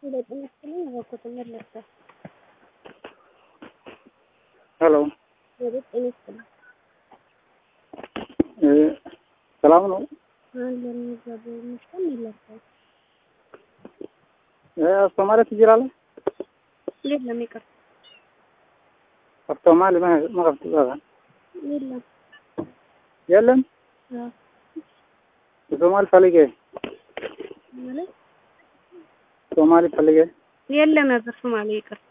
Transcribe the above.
በጤና ይስጥልኝ እባክዎት መለሰ ሄሎ ወደ ጤና ይስጥልኝ ሰላም ነው? አለን እግዚአብሔር ይመስገን መለሰ አስተማሪ ትችላለህ? የለም ይቅርታ አስተማሪ መቅረብ ትችላለህ? የለም የለም አዎ ሶማሊ ፈልጌ ማለት ሶማሊ ፈልጌ የለም ነበር ሶማሌ ይቅርታ